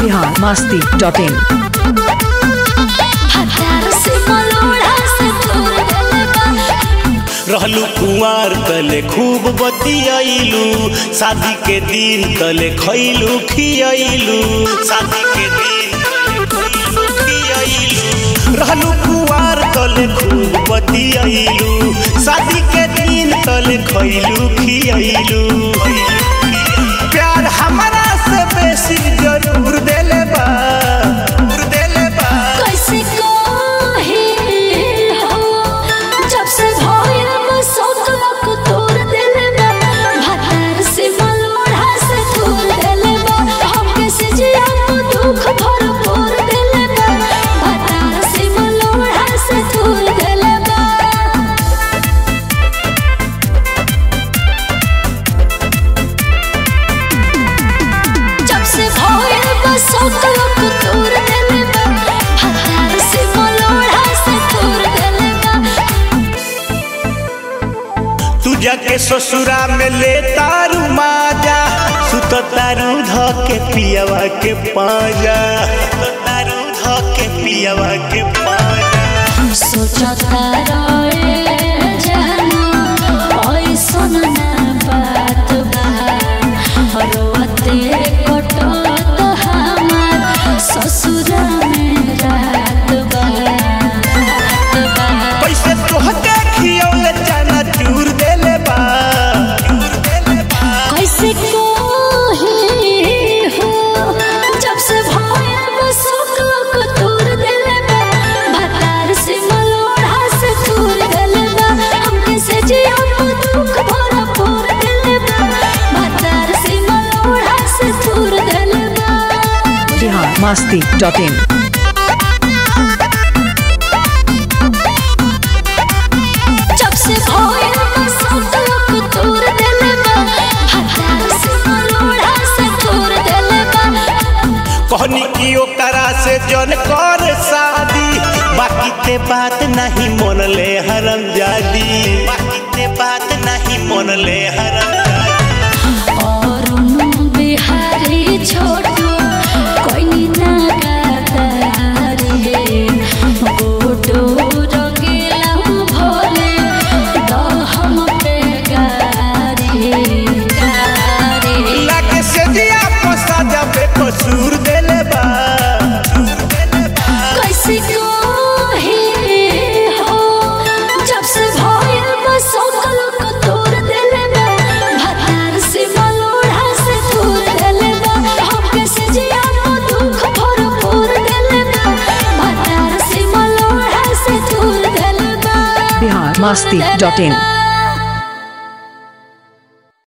Bihar Masti dot in हथियार से मलोड़ा से दूर गले बा रहलू कुंवार तले खूब बतियाइलू शादी के दिन तले खैलू खियाइलू शादी के दिन तले खइलू, खियाइलू रहलू कुंवार तले खूब बतियाइलू शादी के दिन तले खैलू खियाइलू प्यार हमारा से बेसी जरूर देले बा जरूर देले बा कैसे कहे हो जब से भइल बसोत लक तोड़ देले बा हथियार से मलोड़ा से दूर गले बा हमके से जिया को दुख भरपूर देले बा हथियार से मलोड़ा से दूर गले बा जब से भइल बसोत लक तोड़ देले बा हथियार से मलोड़ा से दूर गले बा तू जाके ससुरा में ले तारू माजा सुत तारू ध के पियावा के पाजा सुत तारू ध के पियावा के पाजा सोचता रहे जानो ऐसन ना बात बा रोते कटत हमार ससुरा में रात बा रात बा पैसे तोहके खियौले चना चूर देले बा चूर देले बा कैसे कोही हो जब से भइल बसोक को तोड़ देले बा भतार से मलोड़ा से दूर गले बा हमके से जिया को दुख भरा पूर देले बा भतार से मलोड़ा से दूर गले बा बिहार मस्ती डॉट इन जब से भइल बसोक को तोड़ देले बा भतार से मलोड़ा से दूर देले बा कहनी की ओकरा से जन कर शादी बाकी ते बात नहीं मन ले हरम जादी बाकी ते बात नहीं मन ले हरम जादी अरुण बिहारी छोटू कोइनी नागादारी हे गोटो रंगीला भोले दहम पे गारी गारी लागे से जिया पसा जाबे कसूर देले बा कसूर देले बा कैसे कोही हो जब से भइल बसोकल को तोड़ देले बा भतार से मलोड़ा से दूर देले बा हमके से जिया को दुख भरपूर देले बा भतार से मलोड़ा से दूर देले बा बिहार मस्ती डॉट इन